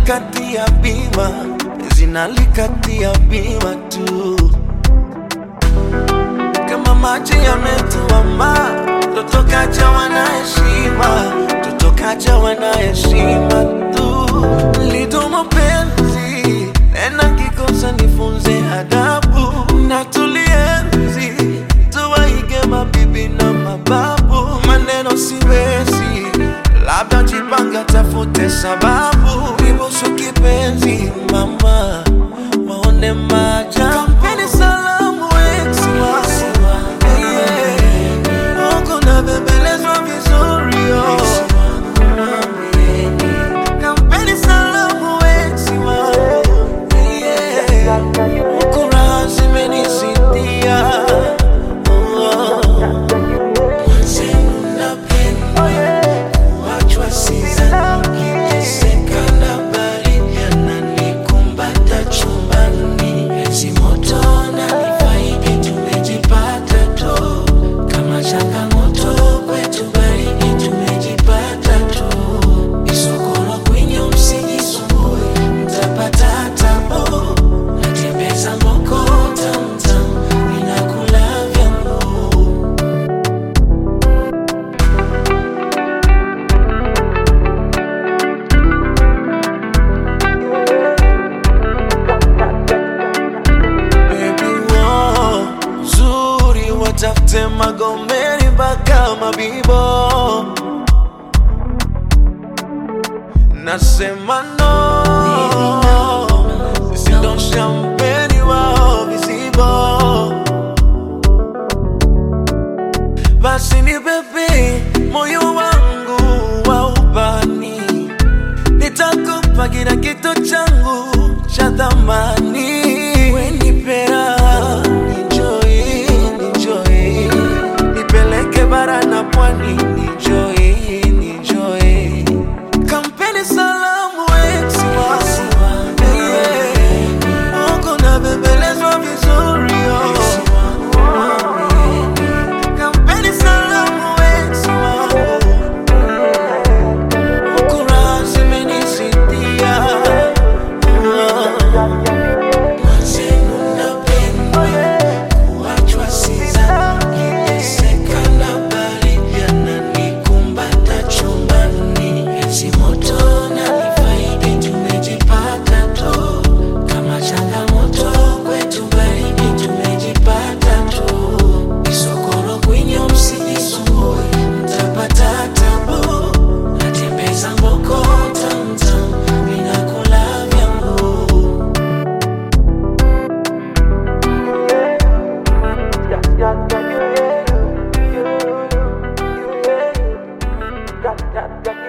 zinalikatia bima, zinalikatia bima tu, kama maji yametuama, totokaja wanaheshima, totokaja wanaheshima tu, lidumu penzi nena kikosa nifunze adabu na tulienzi tuwaige mabibi na mababu, maneno siwezi, labda jipanga, tafute sababu, ibusu kipenzi mama, waone maja kampeni salamu ex wangu yeah. Huku nabembelezwa vizuri oh. Kampeni salamu ex wangu yeah. Huku raha zimenisidia oh. Mwenzenu napenda kuachwa sidhani, nikiteseka na baridi ananikumbata chumbani, si moto nanifaidi, tumejipata tu kama changamoto kwetu, baridi tumejipata tu, isokoro kwenye msijisumbue, mtapata tabu, natembeza mboko tamtam, ninakula vyangu Baby, oh, uzuri watafute Magomeni mpaka Mabibo, nasema no, sisi ndo shampeni wao vizibo, basi ni bebe moyo wangu wa ubani nitakupa kila kitu changu cha thamani. Wenipera enjoy, enjoy, nipeleke bara na pwani enjoy, enjoy. Kampeni salamu ex wangu yeah. Huku nabembelezwa vizuri oh. Kampeni salamu ex wangu Kura zimenisidia Mwenzenu napenda kuachwa sidhani, nikiteseka na baridi ananikumbata chumbani, si moto nanifaidi, tumejipata tu kama changamoto kwetu, baridi tumejipata tu, isokoro kwenye msijisumbue, mtapata tabu natembeza mboko tamtam, ninakula vyangu Got, got, got.